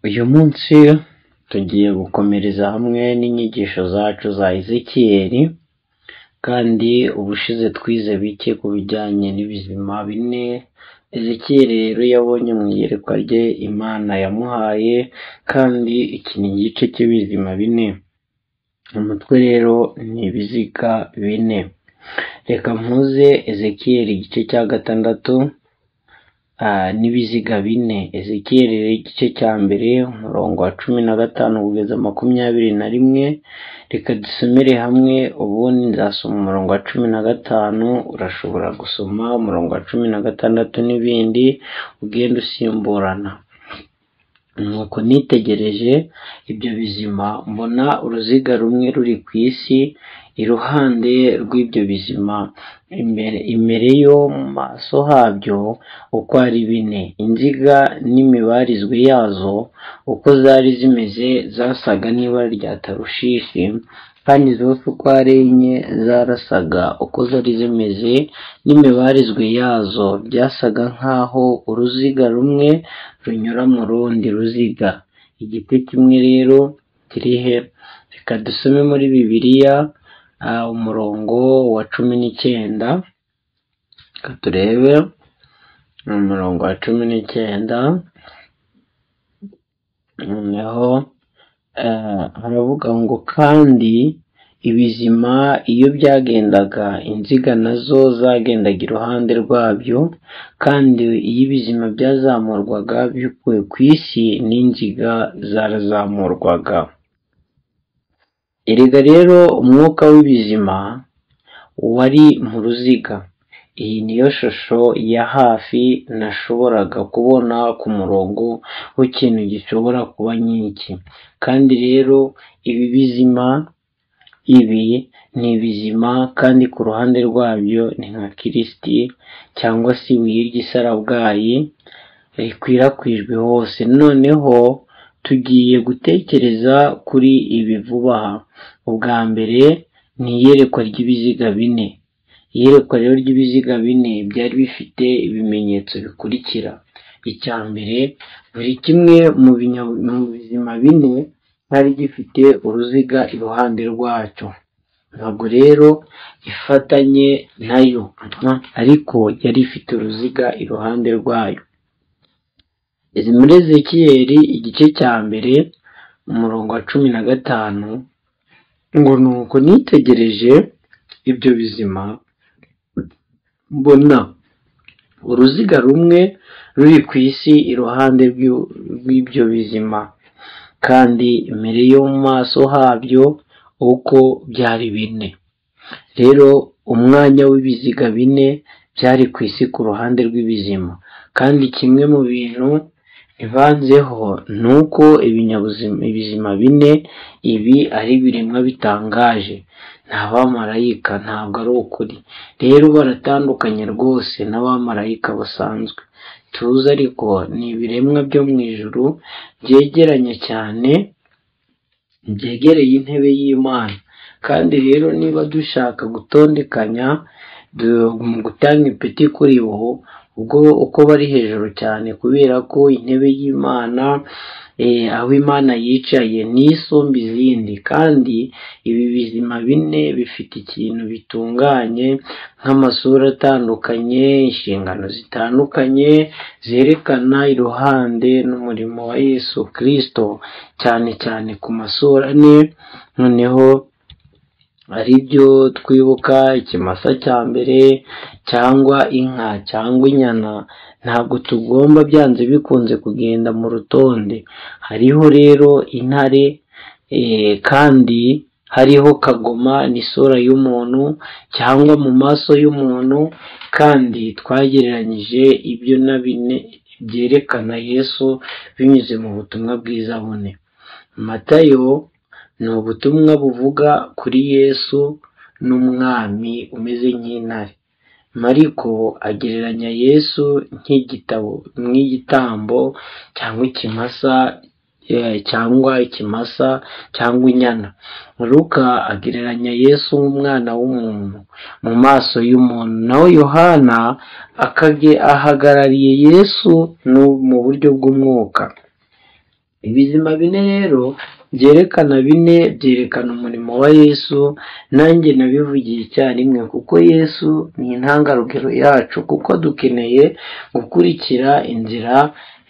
Uyu munsi tugiye gukomereza hamwe n'inyigisho zacu za Ezekiyeli kandi ubushize twize bike ku bijyanye n'ibizima bine Ezekiyeli rero yabonye mu iyerekwa rye Imana yamuhaye kandi iki ni igice cy'ibizima bine umutwe rero ni ibiziga bine reka mpuze Ezekiyeli igice cya gatandatu n'ibiziga bine Ezekiyeli igice cya mbere umurongo wa cumi na gatanu kugeza makumyabiri na rimwe reka dusomere hamwe ubundi nzasoma umurongo wa cumi na gatanu urashobora gusoma umurongo wa cumi na gatandatu n'ibindi ugenda usimburana nuko nitegereje ibyo bizima mbona uruziga rumwe ruri ku isi iruhande rw'ibyo bizima imbere yo mu maso habyo uko ari bine inziga n'imibarizwe yazo uko zari zimeze zasaga n'ibara rya tarushishi kandi zose uko ari enye zarasaga uko zari zimeze n'imibarizwe yazo byasaga nk'aho uruziga rumwe runyura mu rundi ruziga igiti kimwe rero kiri he reka dusome muri bibiliya umurongo wa cumi n'icyenda reka turebe umurongo wa cumi n'icyenda noneho haravuga ngo kandi ibizima iyo byagendaga inziga nazo zagendaga iruhande rwabyo kandi iyo ibizima byazamurwaga bikuwe ku isi n'inziga zarazamurwaga erega rero umwuka w'ibizima wari mu ruziga iyi niyo shusho ya hafi nashoboraga kubona ku murongo w'ikintu gishobora kuba nk'iki kandi rero ibi bizima ibi ni bizima kandi ku ruhande rwabyo ni nka kirisiti cyangwa se ibuye ry'isarabwayi rikwirakwijwe hose noneho tugiye gutekereza kuri ibi vuba aha ubwa mbere ni iyerekwa ry'ibiziga bine iyerekwa rero ry'ibiziga bine byari bifite ibimenyetso bikurikira icya mbere buri kimwe mu bizima bine cyari gifite uruziga iruhande rwacyo ntabwo rero ifatanye nayo ariko yari ifite uruziga iruhande rwayo izi muri ezekiyeli igice cya mbere umurongo wa cumi na gatanu ngo nuko nitegereje ibyo bizima mbona uruziga rumwe ruri ku isi iruhande rw'ibyo bizima kandi imbere yo mu maso habyo uko byari bine rero umwanya w'ibiziga bine byari ku isi ku ruhande rw'ibizima kandi kimwe mu bintu bibanzeho ni uko ibinyabuzima ibizima bine ibi ari ibiremwa bitangaje nta bamarayika ntabwo ari ukuri rero baratandukanye rwose n'abamarayika basanzwe tuzi ariko ni ibiremwa byo mu ijuru byegeranye cyane byegereye intebe y'imana kandi rero niba dushaka gutondekanya mu gutanga ipeti kuri bo ubwo uko bari hejuru cyane kubera ko intebe y'imana aho imana yicaye n'isumba izindi kandi ibi bizima bine bifite ikintu bitunganye nk'amasura atandukanye inshingano zitandukanye zerekana iruhande n'umurimo wa yesu kirisito cyane cyane ku masura ane noneho aribyo twibuka ikimasa cya mbere cyangwa inka cyangwa inyana ntabwo tugomba byanze bikunze kugenda mu rutonde hariho rero intare kandi hariho kagoma n'isura y'umuntu cyangwa mu maso y'umuntu kandi twagereranyije ibyo na bine byerekana yesu binyuze mu butumwa bwiza bune matayo ni ubutumwa buvuga kuri yesu n'umwami umeze nk'intare mariko agereranya yesu nk'igitabo nk'igitambo cyangwa ikimasa cyangwa ikimasa cyangwa inyana ruka agereranya yesu nk'umwana w'umuntu mu maso y'umuntu naho yohana ahagarariye yesu mu buryo bw'umwuka ibizima bine rero byerekana bine byerekana umurimo wa yesu nanjye nabivugiye icyarimwe kuko yesu ni intangarugero yacu kuko dukeneye gukurikira inzira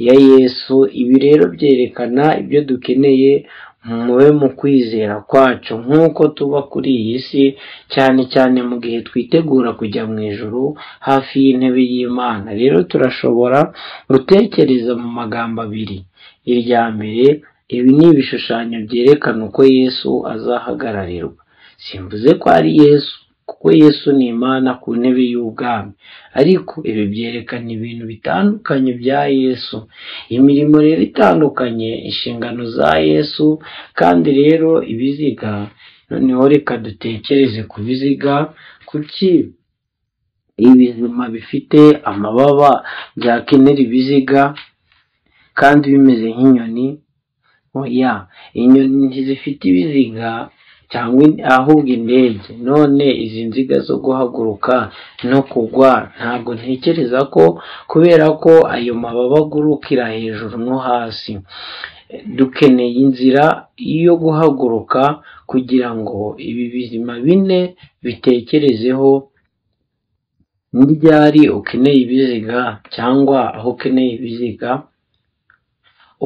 ya yesu ibi rero byerekana ibyo dukeneye mube mu kwizera kwacu nk'uko tuba kuri iyi si cyane cyane mu gihe twitegura kujya mu ijoro hafi y'intebe y'imana rero turashobora gutekereza mu magambo abiri irya mbere ibi ni ibishushanyo byerekana uko yesu azahagararirwa simvuze ko ari yesu kuko yesu ni imana ku ntebe y'ubwami ariko ibi byerekana ibintu bitandukanye bya yesu imirimo rero itandukanye inshingano za yesu kandi rero ibiziga noneho reka dutekereze ku biziga kuki ibizima bifite amababa byakenera ibiziga kandi bimeze nk'inyoni oya inyoni zifite ibiziga cyangwa ahubwo indege none izi nziga zo guhaguruka no kugwa ntabwo ntekereza ko kubera ko ayo mababa agurukira hejuru no hasi dukeneye inzira yo guhaguruka kugira ngo ibi bizima bine bitekerezeho ni ryari ukeneye ibiziga cyangwa aho ukeneye ibiziga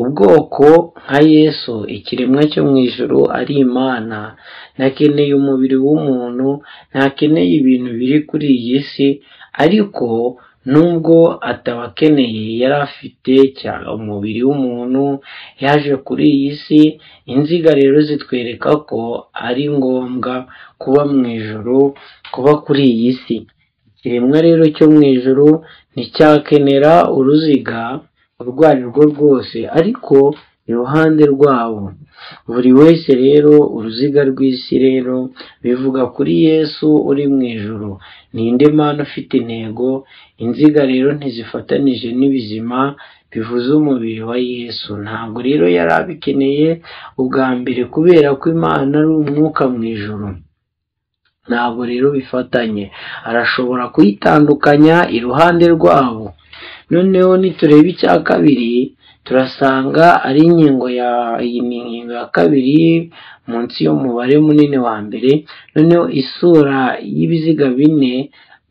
ubwoko nka yesu ikiremwa cyo mu ijoro ari imana ntakeneye umubiri w'umuntu ntakeneye ibintu biri kuri iyi si ariko nubwo atabakeneye yari afite umubiri w'umuntu yaje kuri iyi si inziga rero zitwereka ko ari ngombwa kuba mu ijoro kuba kuri iyi si ikiremwa rero cyo mu ijoro nticyakenera uruziga urwo ari rwo rwose ariko iruhande rwabo buri wese rero uruziga rw'isi rero bivuga kuri yesu uri mu ijoro ninde mpano ufite intego inziga rero ntizifatanije n'ibizima bivuze umubiri wa yesu ntabwo rero yari abikeneye ubwa mbere kubera ko imana ari umwuka mu ijoro ntabwo rero bifatanye arashobora kuyitandukanya iruhande rwabo noneho nitureba icya kabiri turasanga ari inkingo ya iyi ni inkingo ya kabiri munsi y'umubare munini wa mbere noneho isura y'ibiziga bine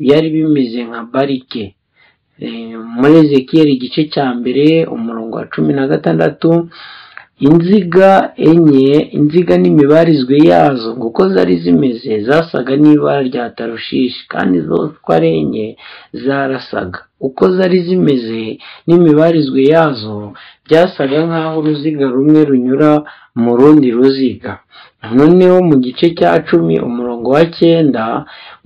byari bimeze nka barike muri ezekiyeri igice cya mbere umurongo wa cumi na gatandatu inziga enye inziga n'imibarizwe yazo kuko zari zimeze zasaga n'ibara rya tarushishi kandi zose uko ari enye zarasaga uko zari zimeze n'imibarizwe yazo byasaga nk'aho uruziga rumwe runyura mu rundi ruziga noneho mu gice cya cumi umurongo wa cyenda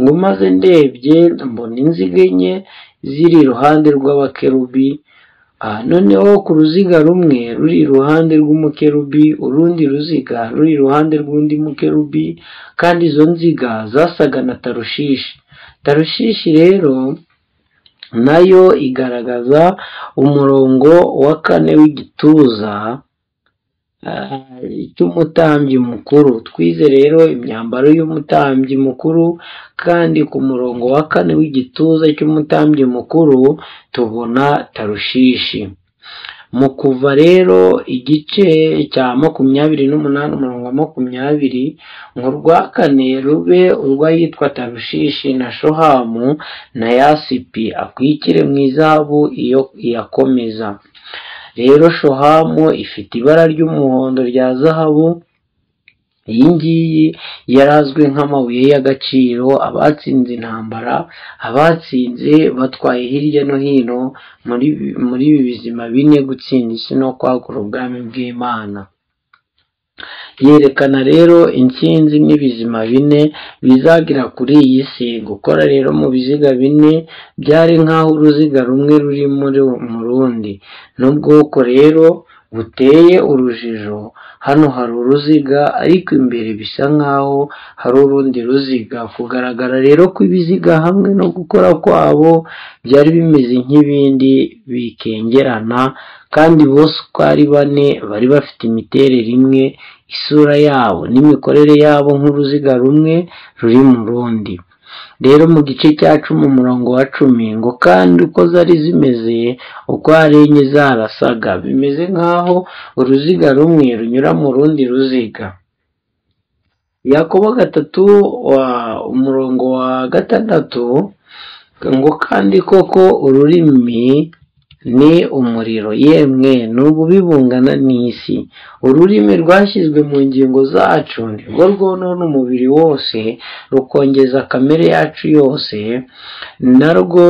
ngo maze ndebye mbona inziga enye ziri iruhande rw'abakerubi noneho ku ruziga rumwe ruri iruhande rw'umukerubi urundi ruziga ruri iruhande rw'undi mukerubi kandi izo nziga zasaga na tarushishi tarushishi rero nayo igaragaza umurongo wa kane w'igituza cy'umutambyi mukuru twize rero imyambaro y'umutambyi mukuru kandi ku murongo wa kane w'igituza cy'umutambyi mukuru tubona tarushishi mu kuva rero igice cya makumyabiri n'umunani umurongo wa makumyabiri ngo urwa kane rube urw'ayitwa tarushishi na shohamu na yasipi akwikire mu izahabu iyo iyakomeza rero shohamu ifite ibara ry'umuhondo rya zahabu iyi ngiyi yari azwi nk'amabuye y'agaciro abatsinze intambara abatsinze batwaye hirya no hino muri ibi bizima bine gutsinda isi no kwagura ubwami bw'imana yerekana rero insinzi n'ibizima bine bizagira kuri iyi si gukora rero mu biziga bine byari nk'aho uruziga rumwe ruri mu rundi n'ubwoko rero buteye urujijo hano hari uruziga ariko imbere bisa nk'aho hari urundi ruziga kugaragara rero kw'ibiziga hamwe no gukora kwabo byari bimeze nk'ibindi bikengerana kandi bose uko ari bane bari bafite imiterere imwe isura yabo n'imikorere yabo nk'uruziga rumwe ruri mu rundi rero mu gice cya cumi umurongo wa cumi ngo kandi uko zari zimeze uko hari enye zarasaga bimeze nk'aho uruziga rumwe runyura mu rundi ruziga yakobo gatatu umurongo wa gatandatu ngo kandi koko ururimi ni umuriro yemwe ni ububi bungana n'isi ururimi rwashyizwe mu ngingo zacu nirwo rwonona umubiri wose rukongeza kamere yacu yose narwo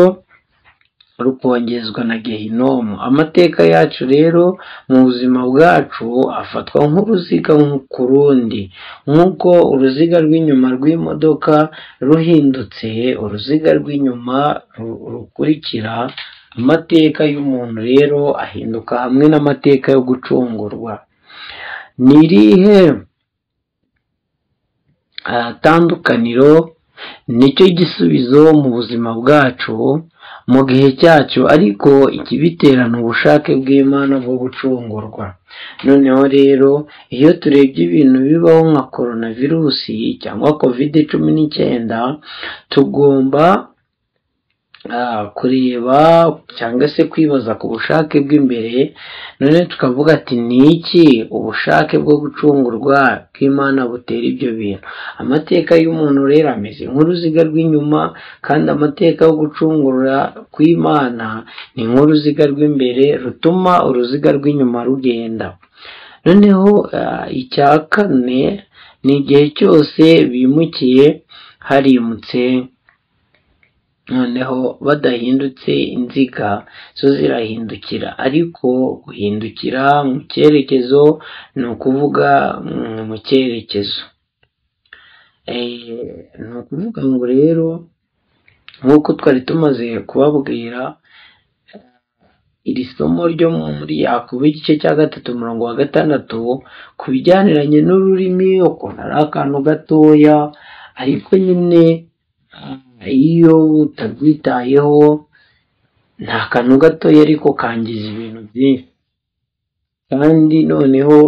rukongezwa na gehinomu amateka yacu rero mu buzima bwacu afatwa nk'uruziga ku rundi nk'uko uruziga rw'inyuma rw'imodoka ruhindutse uruziga rw'inyuma rukurikira amateka y'umuntu rero ahinduka hamwe n'amateka yo gucungurwa ni irihe tandukaniro nicyo gisubizo mu buzima bwacu mu gihe cyacyo ariko ikibiterana ubushake bw'imana bwo gucungurwa noneho rero iyo turebye ibintu bibaho nka korona virusi cyangwa kovide cumi n'icyenda tugomba kureba cyangwa se kwibaza ku bushake bw'imbere none tukavuga ati ni iki ubushake bwo gucungurwa bw'imana butera ibyo bintu amateka y'umuntu rero ameze nk'uruziga rw'inyuma kandi amateka yo gucungura kw'imana ni nk'uruziga rw'imbere rutuma uruziga rw'inyuma rugenda noneho icya kane ni igihe cyose bimukiye harimutse noneho badahindutse inziga zo zirahindukira ariko guhindukira mu cyerekezo ni ukuvuga mu cyerekezo ni ukuvuga ngo rero nk'uko twari tumaze kubabwira iri somo ryo muri yakuba igice cya gatatu umurongo wa gatandatu ku bijyaniranye n'ururimi ukuntu ari akantu gatoya ariko nyine iyo utarwitayeho ni akantu gatoya ariko kangiza ibintu byinshi kandi noneho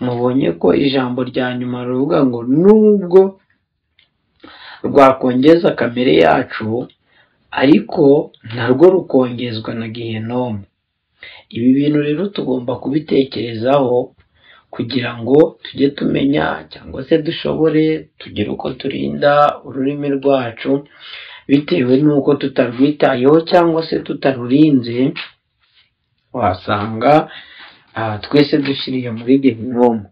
mubonye ko ijambo rya nyuma ruvuga ngo nubwo rwakongeza kamere yacu ariko narwo rukongezwa na gihenomu ibi bintu rero tugomba kubitekerezaho kugira ngo tujye tumenya cyangwa se dushobore tugire uko turinda ururimi rwacu bitewe n'uko tutarwitayeho cyangwa se tutarurinze wasanga twese dushyiriye muri gehinomu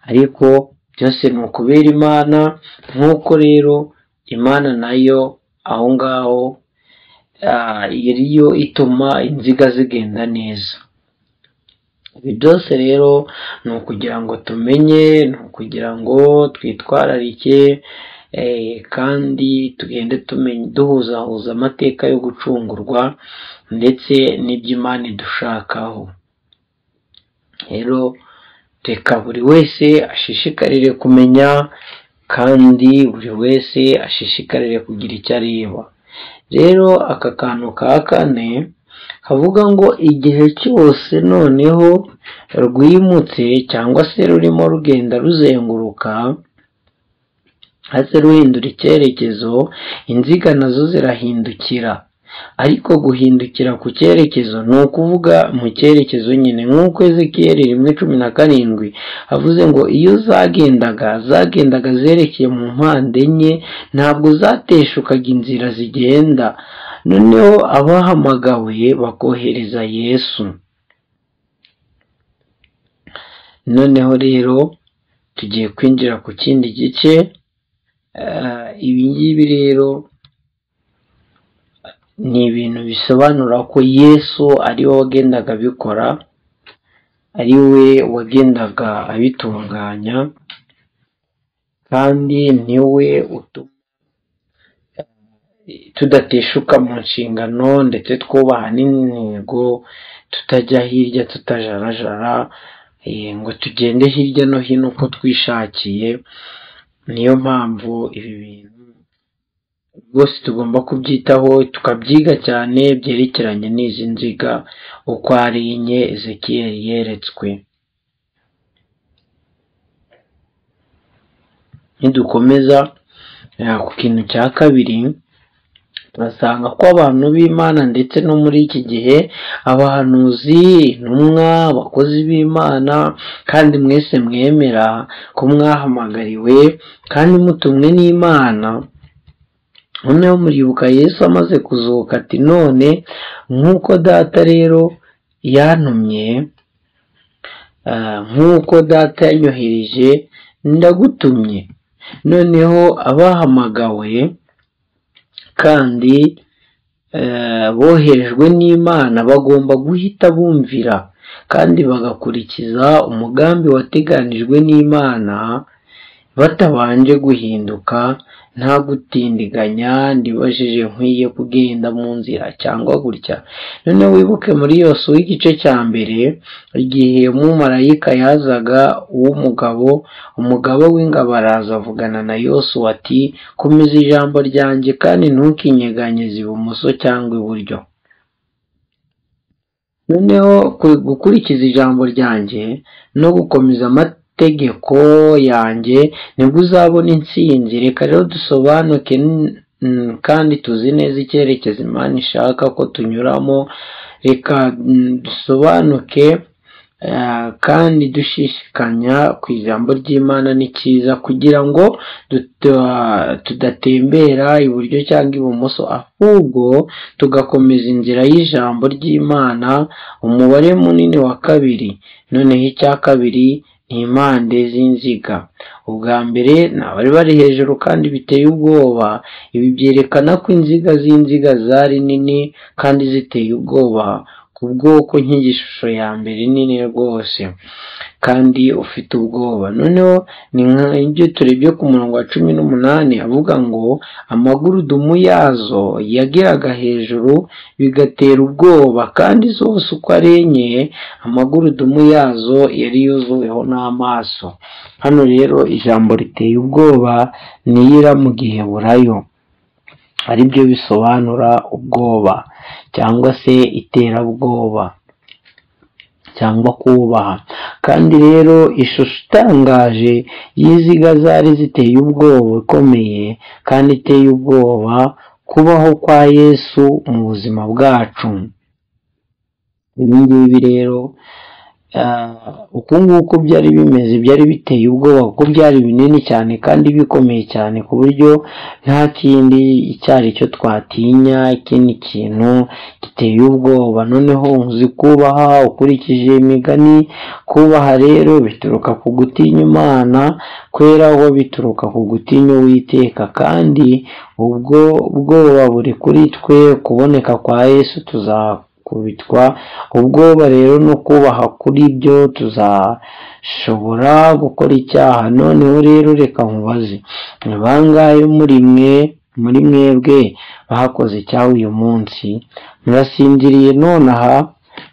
ariko byose ni ukubera imana nk'uko rero imana nayo aho ngaho yariyo ituma inziga zigenda neza ibi byose rero ni ukugira ngo tumenye ni ukugira ngo twitwararike kandi tugende duhuzahuza amateka yo gucungurwa ndetse n'iby'imana idushakaho rero reka buri wese ashishikarire kumenya kandi buri wese ashishikarire kugira icyo areba rero aka kantu ka kane kavuga ngo igihe cyose noneho rwimutse cyangwa se rurimo rugenda ruzenguruka hasi ruhindura icyerekezo inziga nazo zirahindukira ariko guhindukira ku cyerekezo ni ukuvuga mu cyerekezo nyine nk'uko ezekiyeri rimwe cumi na karindwi avuze ngo iyo zagendaga zagendaga zerekeye mu mpande enye ntabwo zateshukaga inzira zigenda noneho abahamagawe bakohereza yesu noneho rero tugiye kwinjira ku kindi gice ibi ngibi rero ni ibintu bisobanura ko yesu ari we wagendaga abikora ari we wagendaga abitunganya kandi ni we utuma tudateshuka mu nshingano ndetse twubaha n'intego tutajya hirya tutajarajara ngo tugende hirya no hino uko twishakiye niyo mpamvu ibi bintu rwose tugomba kubyitaho tukabyiga cyane byerekeranye n'izi nziga uko ari enye ezekiyeri yeretswe nidukomeza Eh, ku kintu cya kabiri turasanga ko abantu b'imana ndetse no muri iki gihe abahanuzi intumwa abakozi b'imana kandi mwese mwemera ko mwahamagariwe kandi mutumwe n'imana noneho muribuka yesu amaze kuzuka ati none nk'uko data rero yantumye ah, nk'uko data yanyohereje ndagutumye noneho abahamagawe kandi eh, boherejwe n'imana bagomba guhita bumvira kandi bagakurikiza umugambi wateganijwe n'imana batabanje guhinduka nta gutindiganya ndibajije nkwiye kugenda mu nzira cyangwa gutya noneho wibuke muri yose w'igice cya mbere igihe umumarayika yazaga uw'umugabo umugabo w'ingabo araza avugana na yosuwa ati komeza ijambo ryanjye kandi ntukinyeganyeze ibumoso cyangwa iburyo noneho ku- gukurikiza ijambo ryanjye no gukomeza amategeko yanjye nibwo uzabona intsinzi reka rero dusobanuke n- mm, kandi tuzi neza icyerekezo imana ishaka ko tunyuramo reka mm, dusobanuke eh, kandi dushishikanya ku ijambo ry'imana ni cyiza kugira ngo duta- tudatembera iburyo cyangwa ibumoso ahubwo tugakomeza inzira y'ijambo ry'imana umubare munini wa kabiri noneho icya kabiri ni impande z'inziga ubwa mbere ni abari bari hejuru kandi biteye ubwoba ibi byerekana ko inziga z'inziga zari nini kandi ziteye ubwoba ku bwoko nk'igishusho ya mbere nini rwose kandi ufite ubwoba noneho ni nk'ibyo turebye ku murongo wa cumi n'umunani avuga ngo amagurudumu yazo yageraga hejuru bigatera ubwoba kandi zose uko ari enye amagurudumu yazo yari yuzuweho n'amaso hano rero ijambo riteye ubwoba niyira mu giheburayo ari byo bisobanura ubwoba cyangwa se iterabwoba cyangwa kubaha kandi rero ishusho itangaje y'iziga zari ziteye ubwoba ikomeye kandi iteye ubwoba kubaho kwa yesu mu buzima bwacu ibi ngibi rero ah, uku nguku byari bimeze byari biteye ubwoba kuko byari binini cyane kandi bikomeye cyane ku buryo nta kindi icyo ari cyo twatinya ikindi kintu giteye ubwoba noneho uzi kubaha ukurikije imigani kubaha rero bituruka ku gutinya imana kweraho bituruka ku gutinya uwiteka kandi ubwo bwoba buri kuri twe kuboneka kwa yesu tuzakubitwa ubwoba rero no kubaha kuri byo tuzashobora gukora icyaha noneho rero reka nkubaze ni bangahe muri mwe muri mwebwe bakoze icyaha uyu munsi murasinziriye nonaha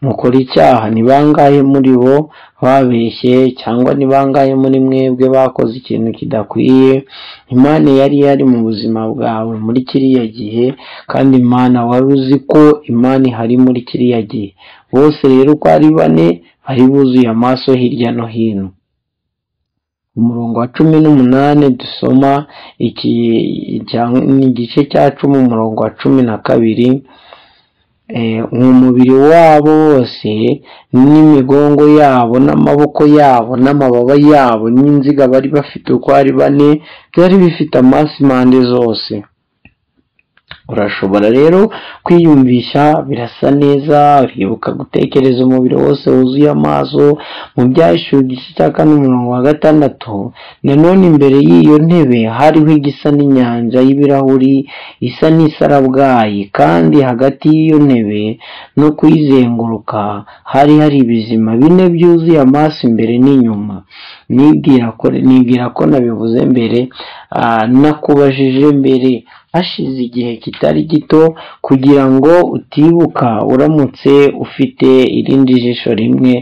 mukora icyaha ni bangahe muri bo babeshye cyangwa ni bangahe muri mwebwe bakoze ikintu kidakwiye imana yari yari mu buzima bwawe muri kiriya gihe kandi imana wari uzi ko imana ihari muri kiriya gihe bose rero uko ari bane bari buzuye amaso hirya no hino ku murongo wa cumi n'umunani dusoma iki cya- ni igice cya cumi umurongo wa cumi na kabiri Eh, umubiri wabo wose n'imigongo yabo n'amaboko yabo n'amababa yabo n'inziga bari bafite uko ari bane byari bifite amaso impande zose urashobora rero kwiyumvisha birasa neza uribuka gutekereza umubiri wose wuzuye amaso mu byashyuwe igice cya kane umurongo wa gatandatu nanone imbere y'iyo ntebe hariho igisa n'inyanja y'ibirahuri isa n'isarabwayi kandi hagati y'iyo ntebe no kuyizenguruka hari hari ibizima bine byuzuye amaso imbere n'inyuma nibwira ko nibwira ko nabivuze mbere ah, nakubajije mbere hashize igihe kitari gito kugira ngo utibuka uramutse ufite irindi jisho rimwe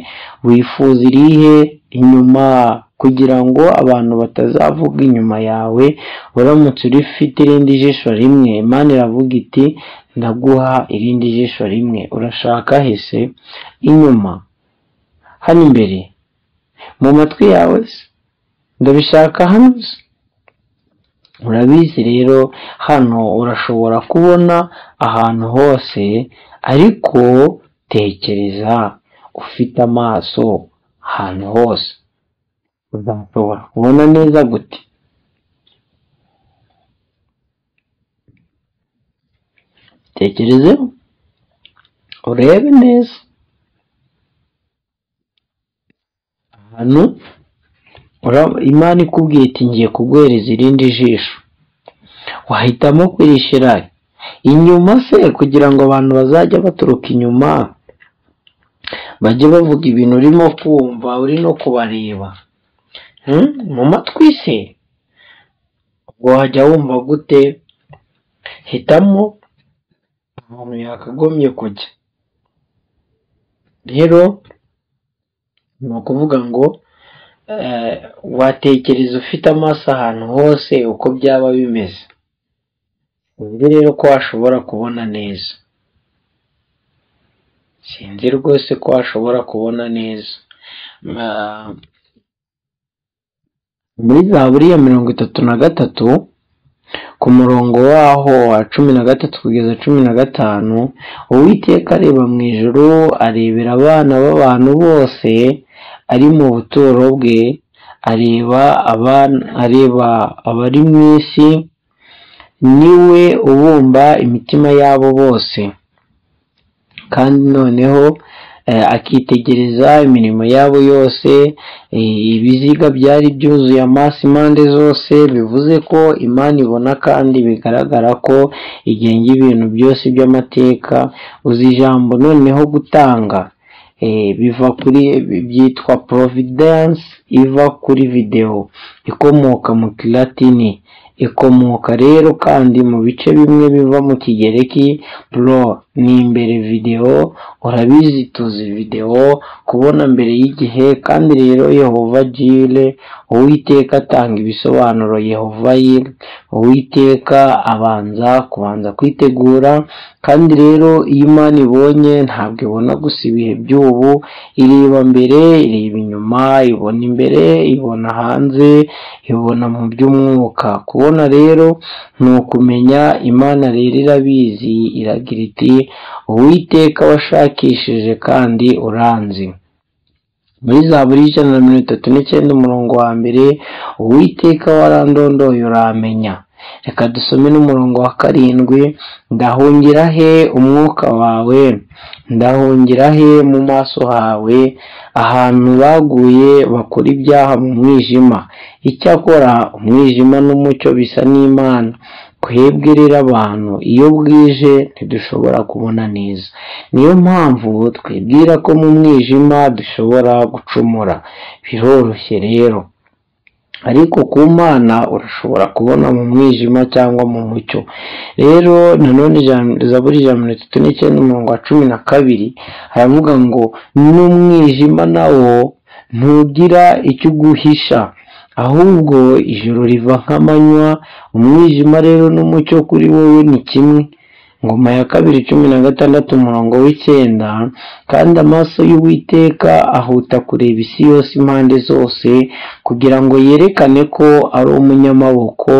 wifuza irihe inyuma kugira ngo abantu batazavuga inyuma yawe uramutse urifite irindi jisho rimwe imana iravuga iti ndaguha irindi jisho rimwe urashaka hese inyuma hano imbere mu matwi yawe se ndabishaka hano se urabizi rero hano urashobora kubona ahantu hose ariko tekereza ufite amaso ahantu hose uzashobora kubona neza gute tekerezeho urebe neza ahantu ura- imana ikubwiye iti ngiye kuguhereza irindi jisho wahitamo kwirishyira inyuma se kugira ngo abantu bazajya baturuka inyuma bajye bavuga ibintu urimo kumva uri no kubareba Hmm? mu matwi se ubwo wajya wumva gute hitamo ahantu yakagombye kujya rero ni ukuvuga ngo eh, watekereza ufite amaso ahantu hose uko byaba bimeze uzi rero ko washobora kubona neza sinzi rwose ko washobora kubona neza Ma- muri zaburi ya mirongo itatu na gatatu ku murongo waho wa cumi na gatatu kugeza cumi na gatanu uwiteka areba mu ijuru arebera abana b'abantu bose ari mu buturo bwe areba abana areba abari mu isi niwe ubumba imitima yabo bose kandi noneho eh, akitegereza imirimo yabo yose eh, ibiziga byari byuzuye amaso impande zose bivuze ko imana ibona kandi bigaragara ko igenga ibintu byose by'amateka uzi ijambo noneho gutanga eh, biva kuri byitwa providence iva kuri videwo ikomoka mu kilatini ikomoka rero kandi mu bice bimwe biva mu kigereki pro ni imbere videwo urabizi tuzi videwo kubona mbere y'igihe kandi rero yehova jire uwiteka atanga ibisobanuro yehova yire uwiteka abanza kubanza kwitegura kandi rero iyo imana ibonye ntabwo ibona gusa ibihe by'ubu ireba mbere ireba inyuma ibona imbere ibona hanze ibona mu by'umwuka kubona rero ni ukumenya imana rero irabizi iragira iti uwiteka washakishije kandi uranzi muri za buri ijana na mirongo itatu n'icyenda umurongo wa mbere uwiteka warandondoye uramenya reka dusome n'umurongo wa karindwi ndahungira he umwuka wawe ndahungira he mu maso hawe ahantu baguye bakora ibyaha mu mwijima icyakora umwijima n'umucyo bisa n'imana twebwe rero abantu iyo bwije ntidushobora kubona neza niyo mpamvu twibwira ko mu mwijima dushobora gucumura biroroshye rero ariko ku mana urashobora kubona mu mwijima cyangwa mu mucyo rero nanone ijam- zaburi ijana na mirongo itatu n'icyenda umurongo wa cumi na kabiri haravuga ngo n'umwijima nawo ntugira icyo uguhisha ahubwo ijoro riva nk'amanywa umwijima rero n'umucyo kuri wowe ni kimwe ngoma ya kabiri cumi na gatandatu umurongo w'icyenda kandi amaso y'uwiteka ahuta kureba isi yose impande zose kugira ngo yerekane ko ari umunyamaboko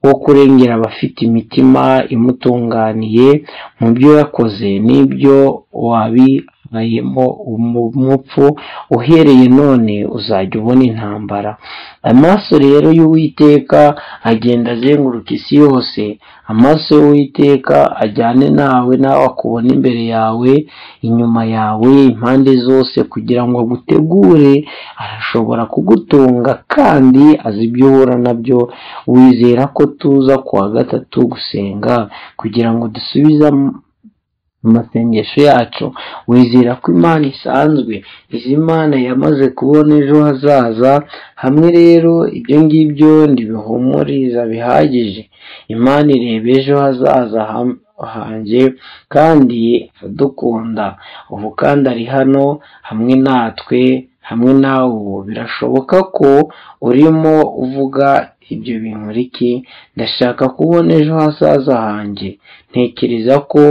wo kurengera abafite imitima imutunganiye mu byo yakoze n'ibyo wabibayemo umupfu uhereye none uzajya ubona intambara amaso rero y'uwiteka agenda azenguruka isi yose amaso y'uwiteka ajyane nawe nawe akubona imbere yawe inyuma yawe impande zose kugira ngo agutegure arashobora kugutunga kandi azi ibyo uhura nabyo wizera ko tuza ku wa gatatu gusenga kugira ngo dusubize am- amasengesho yacu wizera ko imana isanzwe izi mana yamaze kubona ejo hazaza hamwe rero ibyo ngibyo ndibihumuriza bihagije imana ireba ejo hazaza ham- hanjye kandi iradukunda ubu kandi ari hano hamwe natwe hamwe nawe birashoboka ko urimo uvuga ibyo bintu riki ndashaka kubona ejo hazaza hanjye ntekereza ko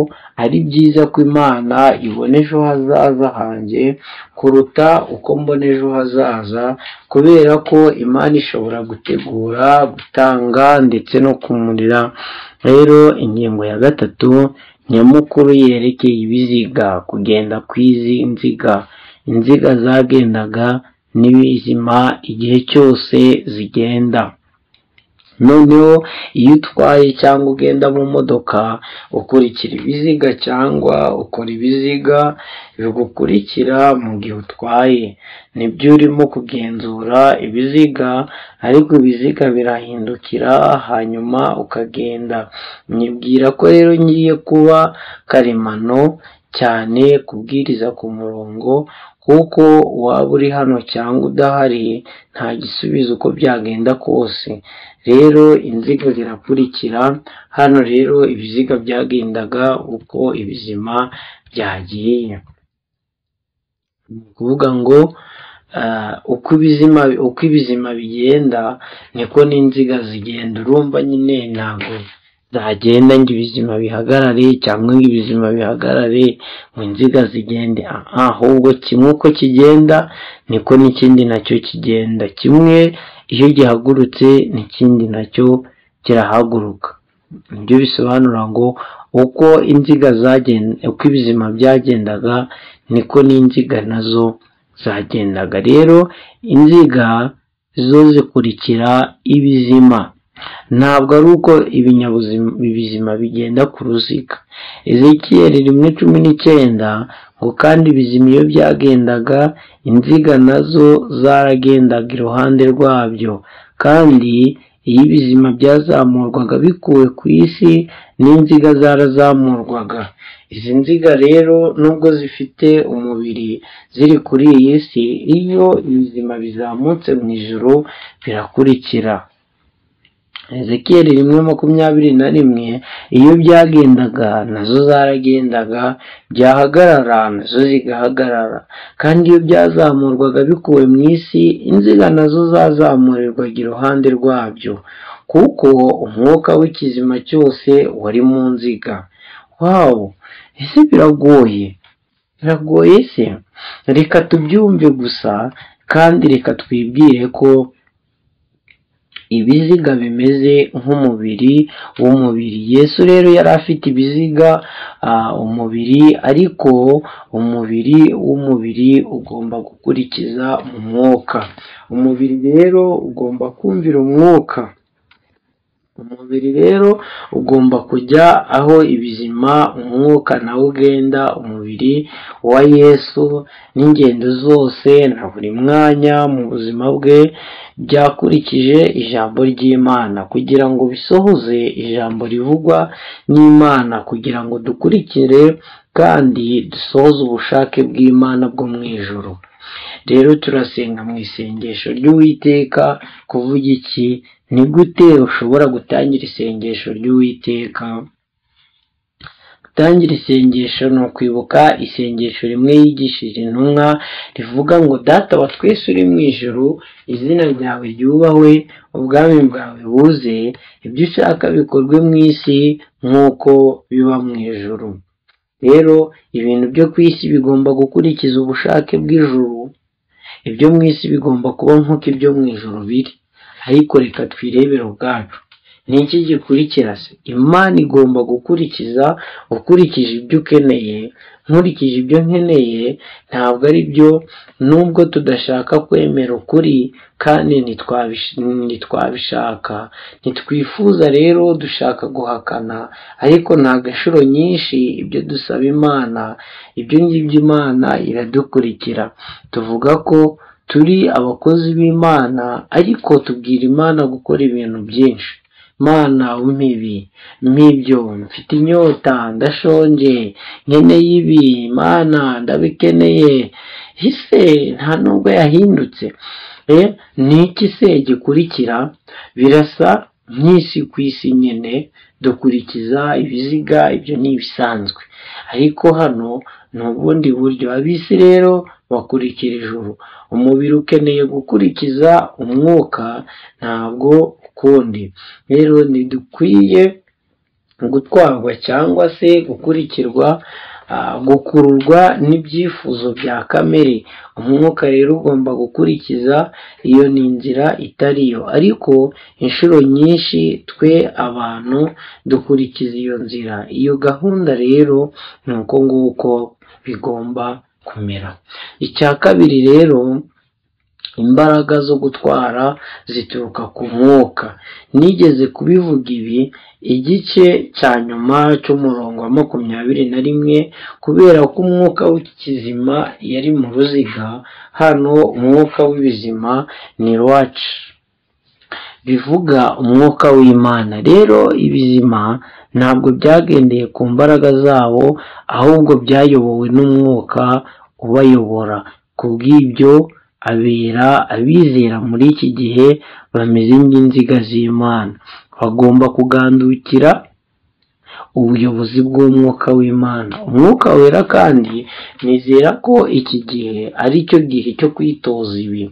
ari byiza ko imana ibona ejo hazaza hanjye kuruta uko mbona ejo hazaza kubera ko imana ishobora gutegura gutanga ndetse no kumurira rero ingingo ya gatatu nyamukuru yerekeye ibiziga kugenda ku izi nziga inziga zagendaga n'ibizima igihe cyose zigenda noneho iyo utwaye cyangwa ugenda mu modoka ukurikira ibiziga cyangwa ukora ibiziga bigukurikira mu gihe utwaye nibyo urimo kugenzura ibiziga ariko ibiziga birahindukira hanyuma ukagenda nyibwira ko rero ngiye kuba karemano cyane kubwiriza ku murongo kuko waba uri hano cyangwa udahari nta gisubizo uko byagenda kose rero inziga zirakurikira hano rero ibiziga byagendaga uko ibizima byagiye ni ukuvuga ngo uko ibizima uko ibizima bigenda niko n'inziga zigenda urumva nyine ntabwo zagenda ngo ibizima bihagarare cyangwa ngo ibizima bihagarare ngo inziga zigende ahubwo kimwe uko kigenda niko n'ikindi nacyo kigenda kimwe iyo gihagurutse n'ikindi nacyo kirahaguruka nibyo bisobanura ngo uko inziga zagenda uko ibizima byagendaga niko n'inziga nazo zagendaga rero inziga zo zikurikira ibizima ntabwo ari uko ibinyabuzima ibizima bigenda ku ruziga ezekiyeri rimwe cumi n'icyenda ngo kandi ibizima iyo byagendaga inziga nazo zaragendaga iruhande rwabyo kandi iyo ibizima byazamurwaga bikuwe ku isi n'inziga zarazamurwaga izi nziga rero nubwo zifite umubiri ziri kuri iyi si iyo ibizima bizamutse mu ijoro birakurikira ezekiyeri rimwe makumyabiri na rimwe iyo byagendaga nazo zaragendaga byahagarara nazo zigahagarara kandi iyo byazamurwaga bikuwe mu isi inziga nazo zazamurirwaga iruhande rwabyo kuko umwuka w'ikizima cyose wari mu nziga wawu ese biragoye biragoye se reka tubyumve gusa kandi reka twibwire ko ibiziga bimeze nk'umubiri w'umubiri yesu rero yari afite ibiziga umubiri ariko umubiri w'umubiri ugomba gukurikiza umwuka umubiri rero ugomba kumvira umwuka umubiri rero ugomba kujya aho ibizima umwuka nawo ugenda umubiri wa yesu n'ingendo zose na buri mwanya mu buzima bwe byakurikije ijambo ry'imana kugira ngo bisohoze ijambo rivugwa n'imana kugira ngo dukurikire kandi dusohoze ubushake bw'imana bwo mu ijoro rero turasenga mu isengesho ry'uwiteka kuvuga iki ni gute ushobora gutangira isengesho ry'uwiteka gutangira isengesho ni ukwibuka isengesho rimwe yigishije intumwa rivuga ngo data wa twese uri mu ijoro izina ryawe ryubahwe ubwami bwawe buze ibyo ushaka bikorwe mu isi nk'uko biba mu ijoro rero ibintu byo ku isi bigomba gukurikiza ubushake bw'ijuru ibyo mu isi bigomba kuba nk'uko ibyo mu ijoro biri ariko reka twirebere ubwacu ni iki gikurikira se imana igomba gukurikiza ukurikije ibyo ukeneye nkurikije ibyo nkeneye ntabwo ari byo nubwo tudashaka kwemera ukuri kandi ntitwabishaka ntitwifuza rero dushaka guhakana ariko nta gashuro nyinshi ibyo dusaba imana ibyo ngibyo imana iradukurikira tuvuga ko turi abakozi b'imana ariko tubwira imana gukora ibintu byinshi mana umpibi mpibyo mfite inyota ndashonje nkeneye ibi mana ndabikeneye ese nta nubwo yahindutse ni iki se gikurikira birasa nk'isi ku isi nyine dukurikiza ibiziga ibyo ni ibisanzwe ariko hano ni ubundi buryo abisi rero wakurikira ijuru umubiri ukeneye gukurikiza umwuka ntabwo ukundi rero ntidukwiye gutwarwa cyangwa se gukurikirwa gukururwa n'ibyifuzo bya kamere umwuka rero ugomba gukurikiza iyo ni inzira itari yo ariko inshuro nyinshi twe abantu dukurikiza iyo nzira iyo gahunda rero ni uko nguko bigomba kumera icya kabiri rero imbaraga zo gutwara zituruka ku mwuka nigeze kubivuga ibi igice cya nyuma cy'umurongo wa makumyabiri na rimwe kubera ko umwuka w'ikizima yari mu ruziga hano umwuka w'ibizima ni iwacu bivuga umwuka w'imana rero ibizima ntabwo byagendeye ku mbaraga zabo ahubwo byayobowe n'umwuka ubayobora ku bw'ibyo abera abizera muri iki gihe bameze nk'inziga z'imana bagomba kugandukira ubuyobozi bw'umwuka w'imana umwuka wera kandi nizera ko iki gihe ari cyo gihe cyo kwitoza ibi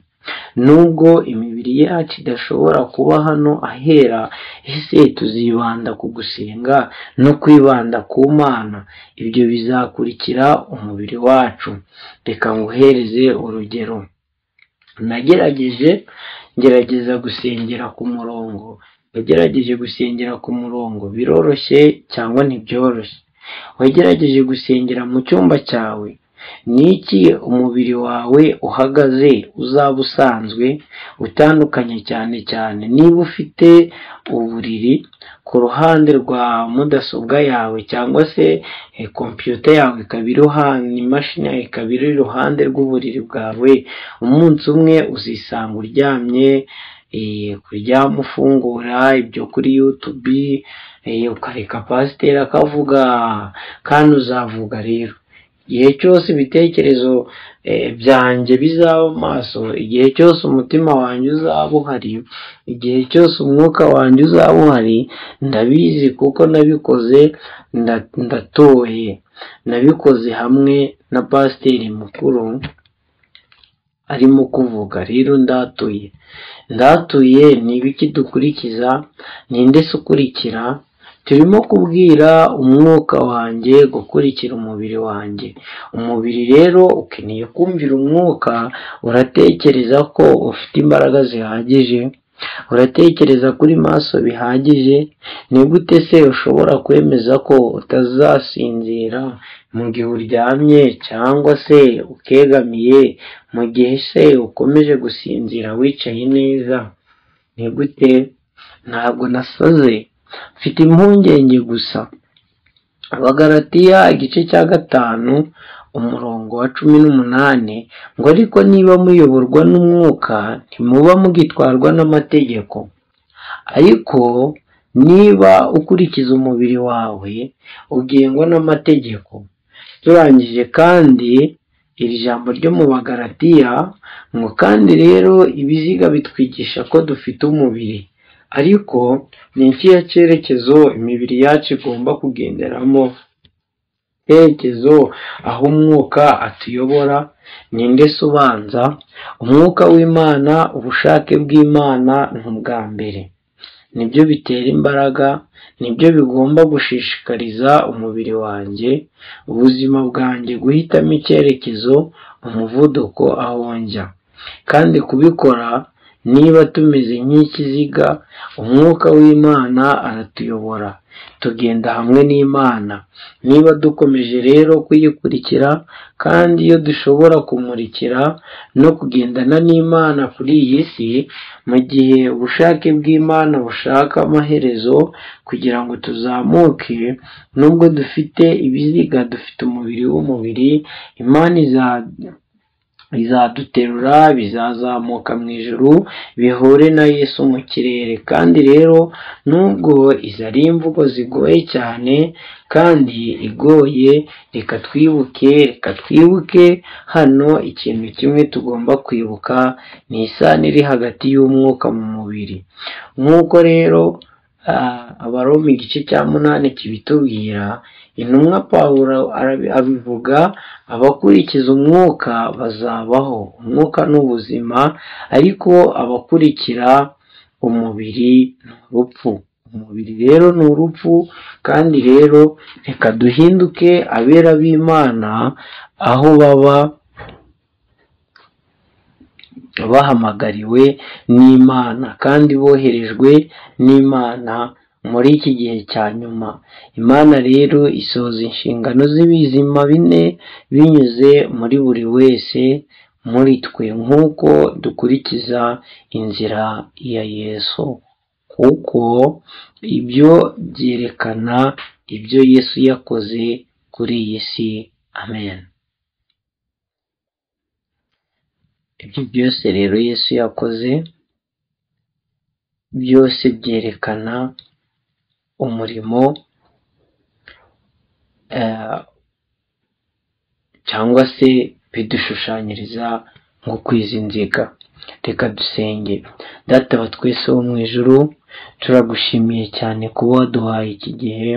nubwo imibiri yacu idashobora kuba hano ahera ese tuzibanda ku gusenga no kwibanda ku mana ibyo bizakurikira umubiri wacu reka nguhereze urugero nagerageje ngerageza gusengera ku murongo wagerageje gusengera ku murongo biroroshye cyangwa ntibyoroshye wagerageje gusengera mu cyumba cyawe ni iki umubiri wawe uhagaze uzaba usanzwe utandukanye cyane cyane niba ufite uburiri ku ruhande rwa mudasobwa yawe cyangwa se kompiyuta yawe ikaba iruhande imashini yawe ikaba iri iruhande rw'uburiri bwawe umunsi umwe uzisanga uryamye kuryama ufungura ibyo kuri yutubi ukareka pasiteri akavuga kandi uzavuga rero igihe cyose ibitekerezo byanjye bizaba amaso igihe cyose umutima wanjye uzaba uhari igihe cyose umwuka wanjye uzaba uhari ndabizi kuko nabikoze ndatoye nabikoze hamwe na pasiteri mukuru arimo kuvuga rero ndatuye ndatuye ni ibiki dukurikiza ninde se ukurikira turimo kubwira umwuka wanjye gukurikira umubiri wanjye umubiri rero ukeneye kumvira umwuka uratekereza ko ufite imbaraga zihagije uratekereza kuri maso bihagije ni gute se ushobora kwemeza ko utazasinzira mu gihe uryamye cyangwa se ukegamiye mu gihe se ukomeje gusinzira wicaye neza ni gute ntabwo nasaze mfite impungenge gusa abagaratiya igice cya gatanu umurongo wa cumi n'umunani ngo ariko niba muyoborwa n'umwuka ntimuba mugitwarwa n'amategeko ariko niba ukurikiza umubiri wawe ugengwa n'amategeko turangije kandi iri jambo ryo mu bagaratiya ngo kandi rero ibiziga bitwigisha ko dufite umubiri ariko ni ikihe cyerekezo imibiri yacu igomba kugenderamo icyerekezo aho umwuka atuyobora ninde se ubanza umwuka w'imana ubushake bw'imana ni ubwa mbere nibyo bitera imbaraga nibyo bigomba gushishikariza umubiri wanjye ubuzima bwanjye guhitamo icyerekezo umuvuduko aho njya kandi kubikora niba tumeze nk'ikiziga umwuka w'imana aratuyobora tugenda hamwe n'imana niba dukomeje rero kuyikurikira kandi iyo dushobora kumurikira no kugendana n'imana kuri iyi si mu gihe ubushake bw'imana bushaka amaherezo kugira ngo tuzamuke nubwo dufite ibiziga dufite umubiri w'umubiri imana iza bizaduterura bizazamuka mu ijuru bihure na yesu mu kirere kandi rero nubwo izi ari imvugo zigoye cyane kandi igoye reka twibuke reka twibuke hano ikintu kimwe tugomba kwibuka ni isano iri hagati y'umwuka mu mubiri nk'uko rero abaroma igice cya munani kibitubwira intumwa pawulo abivuga abakurikiza umwuka bazabaho umwuka ni ubuzima ariko abakurikira umubiri ni urupfu umubiri rero ni urupfu kandi rero reka duhinduke abera b'imana aho baba bahamagariwe n'imana kandi boherejwe n'imana muri iki gihe cya nyuma imana rero isoza inshingano z'ibizima bine binyuze muri buri wese muri twe nk'uko dukurikiza inzira ya yesu kuko ibyo byerekana ibyo yesu yakoze kuri iyi si amen ibyo byose rero yesu yakoze byose byerekana umurimo cyangwa se bidushushanyiriza nko kwiza inziga reka dusenge data wa twese wo mu ijoro turagushimiye cyane kuba waduhaye iki gihe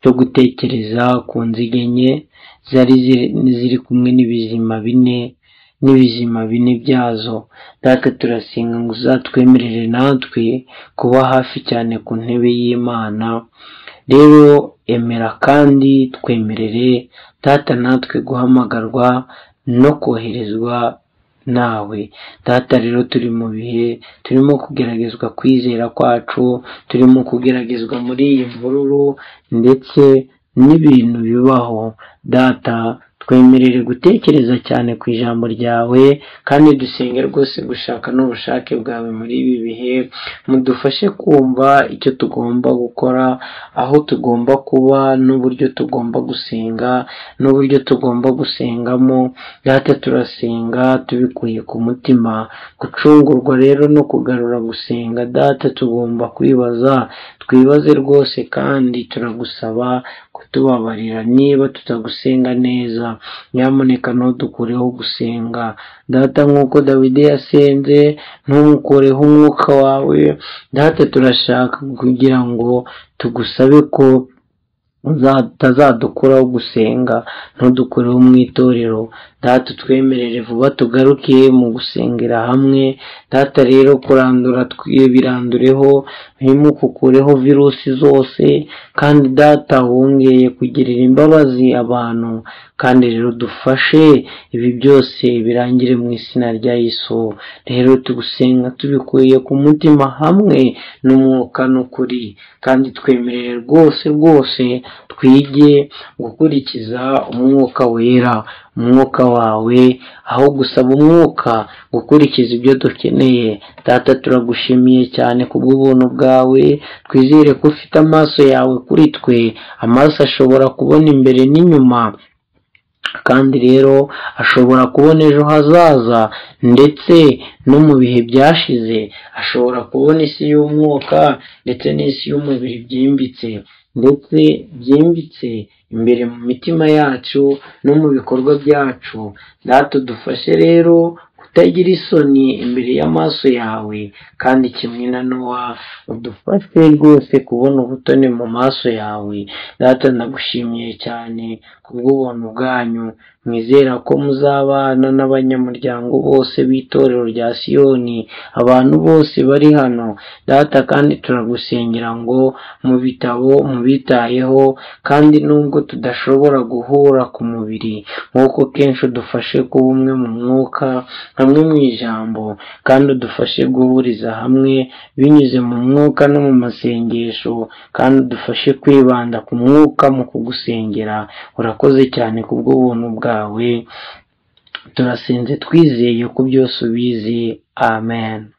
cyo gutekereza ku nziga enye zari ziri kumwe n'ibizima bine n'ibizima bine byazo natwe turasenga ngo uzatwemerere natwe kuba hafi cyane ku ntebe y'imana rero emera kandi twemerere data natwe guhamagarwa no koherezwa nawe data rero turi mu bihe turimo kugeragezwa kwizera kwacu turimo kugeragezwa muri iyi mvururu ndetse n'ibintu bibaho data twemerere gutekereza cyane ku ijambo ryawe kandi dusenge rwose gushaka n'ubushake bwawe muri ibi bihe mudufashe kumva icyo tugomba gukora aho tugomba kuba n'uburyo tugomba gusenga n'uburyo tugomba gusengamo data turasenga tubikuye ku mutima gucungurwa rero no kugarura gusenga data tugomba kwibaza twibaze rwose kandi turagusaba kutubabarira niba tutagusenga neza nyamuneka ntudukureho gusenga data nk'uko dawidi yasenze ntumukureho umwuka wawe data turashaka kugira ngo tugusabe ko utazadukuraho gusenga ntudukureho mu itorero data twemerere vuba tugaruke mu gusengera hamwe data rero kurandura birandureho ntimukukureho virusi zose kandi data wongeye kugirira imbabazi abantu kandi rero dufashe ibi byose birangire mu izina rya Yesu rero tugusenga tubikuye ku mutima hamwe n'umwuka n'ukuri kandi twemerere rwose rwose twige gukurikiza umwuka wera umwuka wawe aho gusaba umwuka gukurikiza ibyo dukeneye data turagushimiye cyane kubw'ubuntu bwawe twizere ko ufite amaso yawe kuri twe amaso ashobora kubona imbere n'inyuma kandi rero ashobora kubona ejo hazaza ndetse no mu bihe byashize ashobora kubona isi y'umwuka ndetse n'isi y'umubiri byimbitse ndetse byimbitse imbere mu mitima yacu no mu bikorwa byacu dufashe rero kutagira isoni imbere y'amaso yawe kandi kimwe na nowa udufashe rwose kubona ubutoni mu maso yawe data nagushimiye cyane kubw'ubuntu bwanyu mwizera ko muzabana n'abanyamuryango bose b'itorero rya siyoni abantu bose bari hano data kandi turagusengera ngo mu bitabo mubitayeho kandi nubwo tudashobora guhura ku mubiri nk'uko kenshi udufashe kuba umwe mu mwuka hamwe mu ijambo kandi udufashe guhuriza hamwe binyuze mu mwuka no mu masengesho kandi udufashe kwibanda ku mwuka mu kugusengera urakoze cyane kubw'ubuntu bwawe turasenze twizeye ko byose ubizi amen